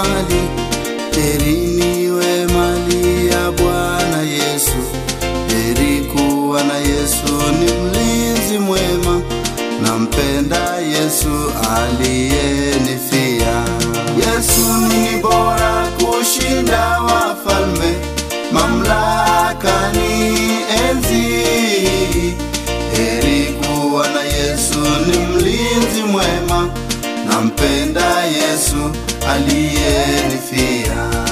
mali, heri niwe mali ya Bwana Yesu. Heri kuwa na Yesu, ni mlinzi mwema, nampenda Yesu aliyenifia. Yesu ni bora kushinda wafalme, mamlaka ni enzi. Heri kuwa na Yesu, ni mlinzi mwema, nampenda Yesu aliyenifia.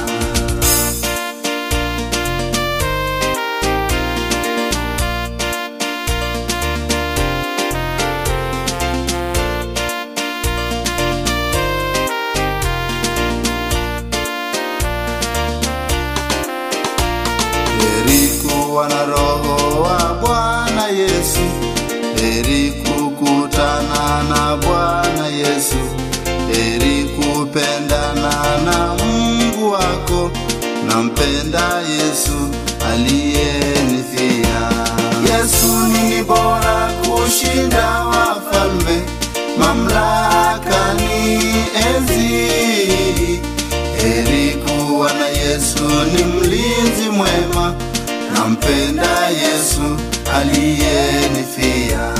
Heri kuwa na roho wa Bwana Yesu, heri kukutana na Bwana Yesu, heri kupendana na Mungu wako, nampenda Yesu aliyenifia. Yesu ni bora kushinda wafalme, mamlaka ni enzi. Heri kuwa na Yesu, ni mlinzi mwema, nampenda Yesu aliyenifia.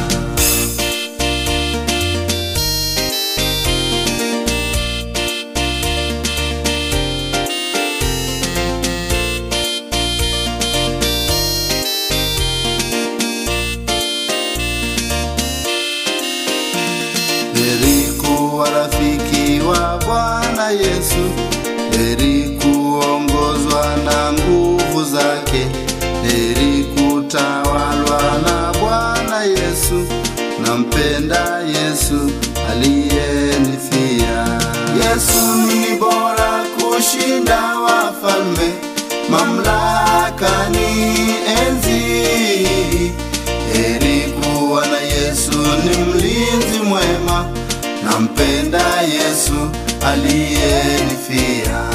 Heri kuwa rafiki wa Bwana Yesu, heri kuongozwa na nguvu zake, heri kutawalwa na Bwana Yesu, nampenda Yesu aliyenifia. Yesu ni bora kushinda wafalme, mamlaka ni enzi. Heri kuwa na Yesu, ni mlinzi mwema, nampenda Yesu aliyenifia.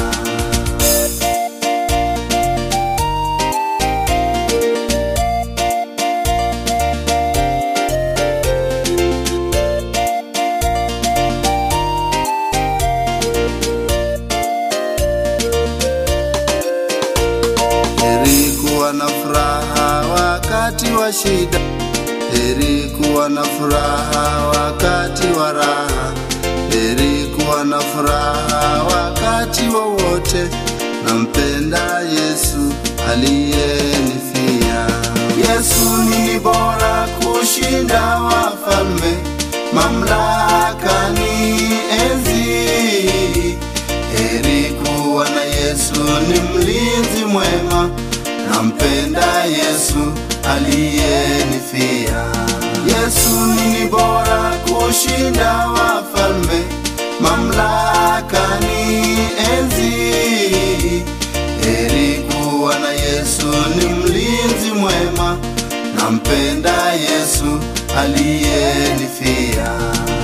Heri kuwa na furaha wakati wa shida, heri kuwa na furaha wakati wa raha, heri kuwa na furaha wakati wowote, nampenda Yesu aliyenifia. Yesu ni bora kushinda wafalme, mamlaka ni enzi. Heri kuwa na Yesu, ni mlinzi mwema, nampenda Yesu aliyenifia. Yesu ni bora kushinda wafalme, mamlaka ni enzi. Heri kuwa na Yesu, ni mlinzi mwema, nampenda Yesu aliyenifia.